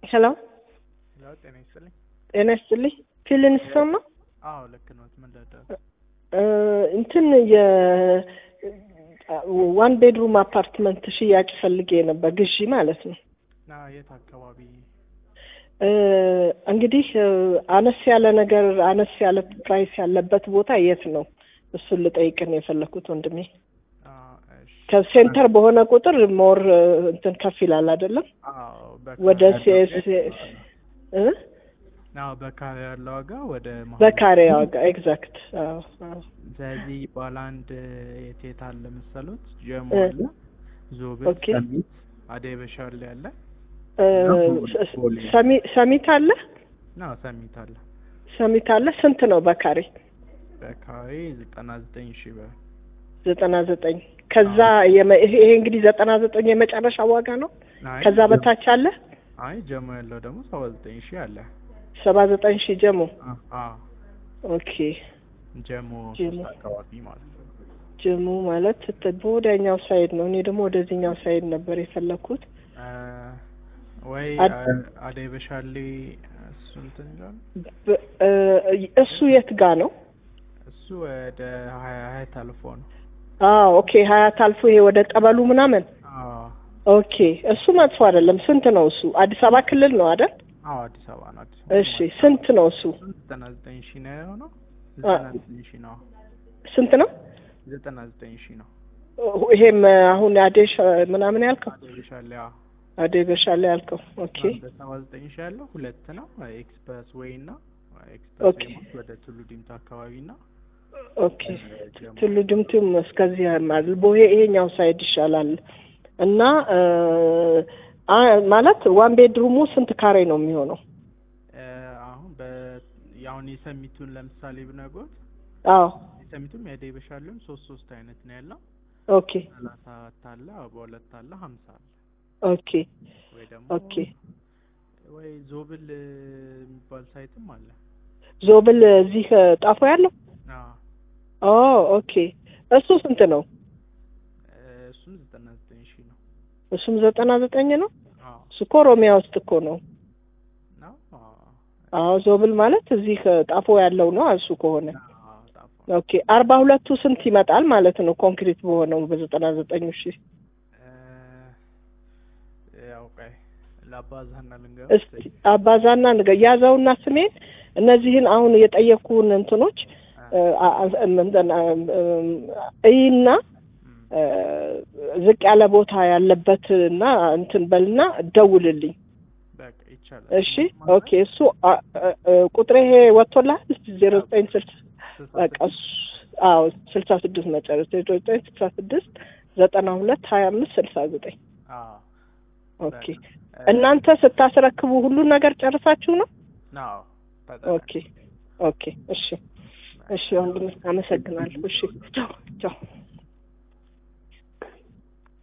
ሄሎ ያው ጤና ይስጥልኝ። ጤና ይስጥልኝ። ፊልን ይሰማ አዎ ልክ ነው። ምን ልርዳው? እንትን የ ዋን ቤድሩም አፓርትመንት ሽያጭ ፈልጌ ነበር፣ ግዢ ማለት ነው። ና የት አካባቢ? እ እንግዲህ አነስ ያለ ነገር አነስ ያለ ፕራይስ ያለበት ቦታ የት ነው? እሱን ልጠይቅን የፈለኩት ወንድሜ። አ እሺ። ከሴንተር በሆነ ቁጥር ሞር እንትን ከፍ ይላል አይደለም? አዎ ወደ በካሬ ሲኤስ እ አዎ በካሬ ያለው ዋጋ ወደ መሀል በካሬ ዋጋ ኤግዛክት። አዎ አዎ። ስለዚህ ባለ አንድ የት የት አለ መሰሎት? ጀሞ እ አለ፣ ዞብል፣ ኦኬ። ሰሚት፣ አደይ በሻሌ አለ እ እና ቦሌ ሰሚ- ሰሚት አለ ና ሰሚት አለ። ሰሚት አለ። ስንት ነው በካሬ? በካሬ ዘጠና ዘጠኝ ሺህ ብር። ዘጠና ዘጠኝ ከዛ የመ- ይሄ ይሄ እንግዲህ ዘጠና ዘጠኝ የመጨረሻ ዋጋ ነው። አይ ከዛ ጀሞ- በታች አለ አይ ጀሞ ያለው ደግሞ ሰባ ዘጠኝ ሺህ አለ። ሰባ ዘጠኝ ሺህ ጀሞ። አ- አዎ ኦኬ ጀሞ ጀሞ። ሶስት አካባቢ ማለት ነው። ጀሞ ማለት ት- በወዲያኛው ሳይድ ነው። እኔ ደግሞ ወደዚህኛው ሳይድ ነበር የፈለኩት። አ፣ ወይ አድ- አ- አደይ በሻሌ እሱ እንትን ይላል። በ- እ እሱ የት ጋ ነው? እሱ ወደ ሀያ ሀያት አልፎ ነው። አዎ ኦኬ። ሀያት አልፎ ይሄ ወደ ቀበሉ ምናምን። አዎ ኦኬ እሱ መጥፎ አይደለም። ስንት ነው እሱ? አዲስ አበባ ክልል ነው አይደል? አዎ አዲስ አበባ ነው። አዲስ አበባ እሺ ስንት ነው እሱ? ዘጠና ዘጠኝ ሺህ ነው የሆነው። አ- ዘጠና ዘጠኝ ሺህ ነው። ስንት ነው? ዘጠና ዘጠኝ ሺህ ነው። ይሄም አሁን አዴሽ ምናምን ያልከው አደይ በሻሌ አዎ። አዴ በሻለ ያልከው ኦኬ በሰባ ዘጠኝ ሺህ ያለው ሁለት ነው። ኤክስፕረስ ዌይ እና ኤክስፕረስ ኦኬ። ዌይ ማለት ወደ ቱሉ ዲምቱ አካባቢ እና ኦኬ ቱሉ ድምቱም እስከዚህ ያማል ቦሄ ይሄኛው ሳይድ ይሻላል እና እ አ ማለት ዋን ቤድሩሙ ስንት ካሬ ነው የሚሆነው? እ፣ አሁን በ ያሁን የሰሚቱን ለምሳሌ ብነግሮት አዎ የሰሚቱም የአደይ በሻሌውም ሶስት ሶስት አይነት ነው ያለው። ኦኬ ሰላሳ አራት አለ፣ በሁለት አለ፣ ሀምሳ አለ ኦኬ ወይ ደግሞ ኦኬ ወይ ዞብል የሚባል ሳይትም አለ። ዞብል እዚህ ጣፎ ያለው አዎ ኦ ኦኬ እሱ ስንት ነው? እ፣ እሱም ዘጠና ዘጠኝ ሺህ ነው። እሱም ዘጠና ዘጠኝ ነው። አዎ እሱ እኮ ኦሮሚያ ውስጥ እኮ ነው። ነው። አዎ አዎ ዞብል ማለት እዚህ ጣፎ ያለው ነው እሱ ከሆነ አዎ፣ ጣፎ ኦኬ አርባ ሁለቱ ስንት ይመጣል ማለት ነው? ኮንክሪት በሆነው በዘጠና ዘጠኙ ሺህ እ፣ ያው ቆይ ላባዛና ልንገር እስቲ አባዛና ንገ- ያዘውና ስሜን እነዚህን አሁን የጠየኩህን እንትኖች እ፣ አ- አ- እንትን፣ አ- እም፣ እይና እ፣ ዝቅ ያለ ቦታ ያለበት እና እንትን በልና ደውልልኝ። በቃ ይቻላል። እሺ ኦኬ። እሱ አ- አ- አ- ቁጥሬ ይሄ ወጥቶልሃል? ዜሮ ዘጠኝ ስልሳ በቃ እሱ አዎ ስልሳ ስድስት መጨረስ ዜሮ ዘጠኝ ስልሳ ስድስት ዘጠና ሁለት ሀያ አምስት ስልሳ ዘጠኝ አዎ ኦኬ። እናንተ ስታስረክቡ ሁሉን ነገር ጨርሳችሁ ነው? አዎ ኦኬ ኦኬ። እሺ እሺ ወንድም አመሰግናለሁ። እሺ ቻው ቻው።